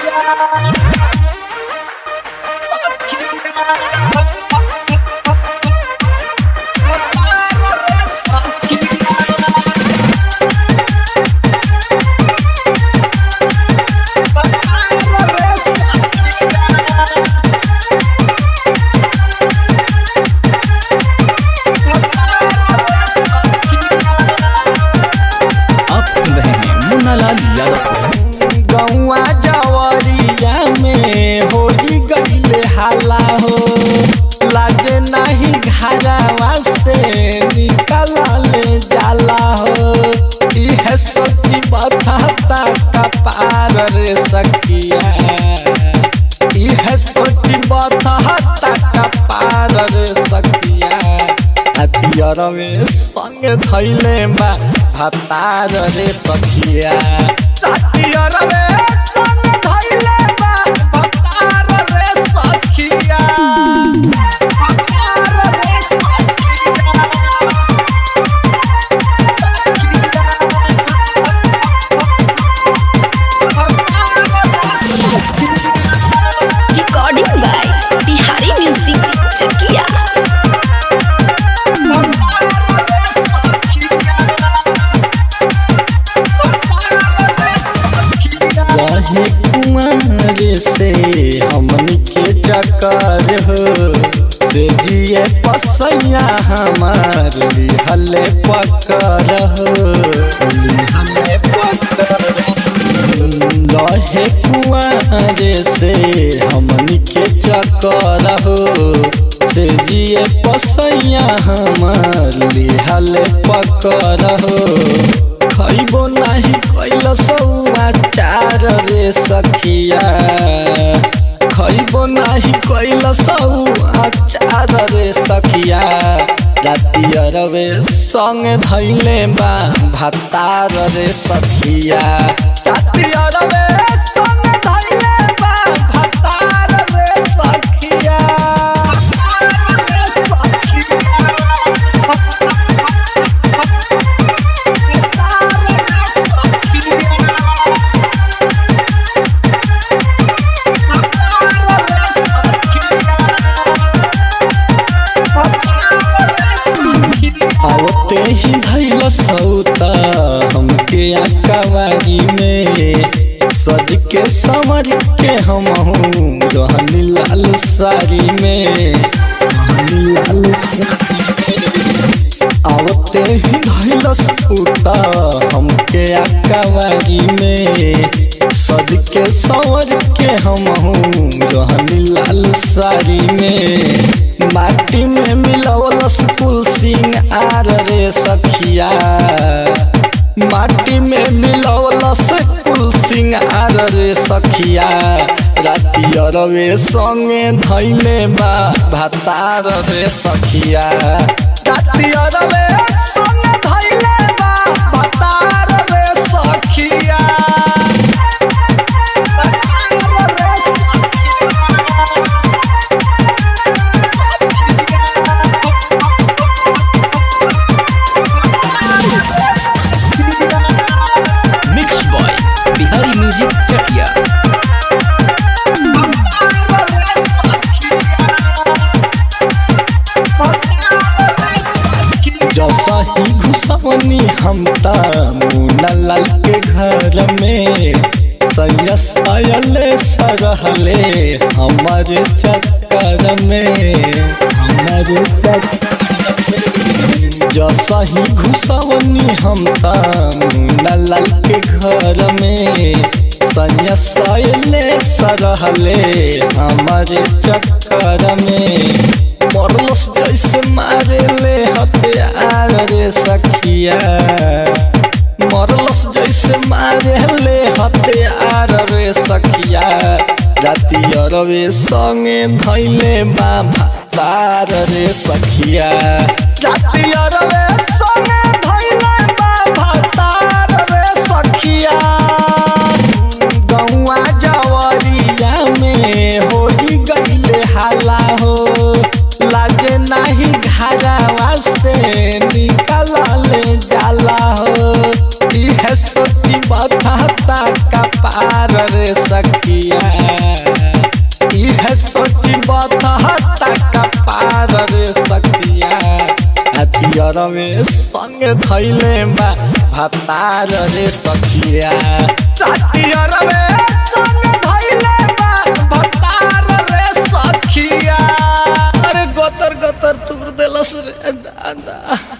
आप सुन रहे हैं मुन्ना लाल यादव गौआ जवरिया में होली गईले हाला हो लाज नाही घरवा से निकलले जाला हो इह सोची बथाता कपार रे सखिया इह सोची बथाता कपार रे सखिया हथियार में संग धैले बा भतार रे सखिया हथियार में संग धैले बा भतार रे सखिया भतार रे सखिया Recording by Bihari Music Chakia. रहे कुमार से हमनी के चकर हो से जिए पसैया हमार लिहले पकर हो लिहले पकर रहे कुमार से हमनी के चकर हो से जिए पसैया हमार लिहले पकर हो खैबो नाही कैल सौचार रे सखिया खैबो नाही कैल सौचार रे सखिया राति अरबे संग धैले बा भातार रे सखिया राति अरबे संग धैले बा भातार रे सखिया आवते ही धैल सौता हमके आकावारी में सज के संवर के हम रहनी लाल साड़ी में रहनी लाल साड़ी में। आवते ही धैल सौता हमके आकावारी में सज के संवर के हम रहनी लाल साड़ी में माटी में मिलवलस कुल सिंह आर रे सखिया माटी में मिलवलस कुल सिंह आर रे सखिया राति अरवे संगे धैले बा भातार रे सखिया राति अरवे संगे धैले बा भातार रे सखिया भातार रे mix by Bihari music Chakia जैसा ही घुसवनी हम ता मुन्ना लाल के घर में सैयस आयले सरहले हमारे चक्कर में हमारे चक्कर में जैसा ही घुसवनी हम ता मुन्ना लाल के घर में सैयस आयले सरहले हमारे चक्कर में मरलस जैसे मारे ले हथियार रे सखिया मरलस जैसे मारे ले हथियार रे सखिया राति अरबे संगे धैले बा भातार रे सखिया राति अरबे संगे धैले बा भातार रे सखिया गौआ जवरिया में होली गईले हाला हो लागे नाही घरवा से निकलले जाला हो इहे सोची बथाता कपार रे सखिया भतार रे सखिया हथियार में संग धैले बा भतार रे सखिया हथियार में संग धैले बा भतार रे सखिया अरे गोतर गोतर तुर देलस रे दादा